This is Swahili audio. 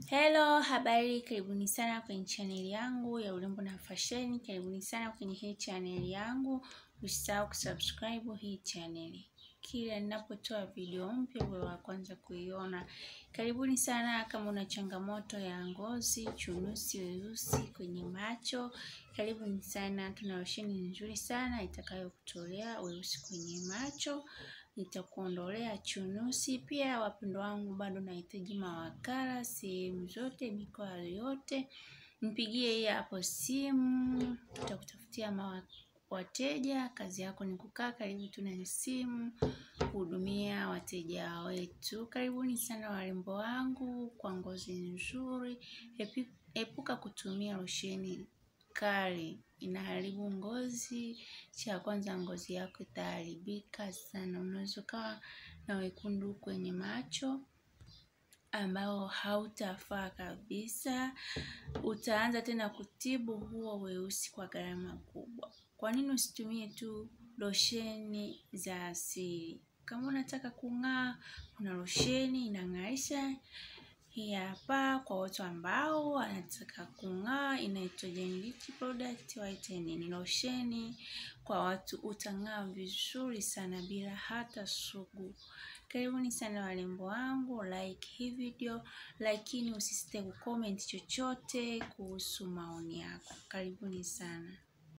Hello, habari, karibuni sana kwenye chaneli yangu ya urembo na fasheni. Karibuni sana kwenye hii chaneli yangu. Usisahau kusubscribe hii chaneli, kila ninapotoa video mpya uwe wa kwanza kuiona. Karibuni sana. Kama una changamoto ya ngozi, chunusi, weusi kwenye macho, karibuni sana. Tuna losheni nzuri sana itakayokutolea weusi kwenye macho nitakuondolea chunusi. Pia wapendo wangu, bado nahitaji mawakala sehemu zote, mikoa yote, mpigie hii hapo simu, tutakutafutia wateja. Kazi yako ni kukaa karibu tu na simu kuhudumia wateja wetu. Karibuni sana warembo wangu, kwa ngozi nzuri. Epuka kutumia losheni kali, inaharibu ngozi. Cha kwanza, ngozi yako itaharibika sana. Unaweza ukawa na wekundu kwenye macho ambao hautafaa kabisa. Utaanza tena kutibu huo weusi kwa gharama kubwa. Kwa nini usitumie tu losheni za asili? Kama unataka kung'aa, kuna losheni inang'arisha. Hii hapa kwa watu ambao wanataka kung'aa, inaitwa Genrich product whitening. Ni losheni kwa watu, utang'aa vizuri sana bila hata sugu. Karibuni sana warembo wangu, like hii video, lakini usisite kucomment chochote kuhusu maoni yako. Karibuni sana.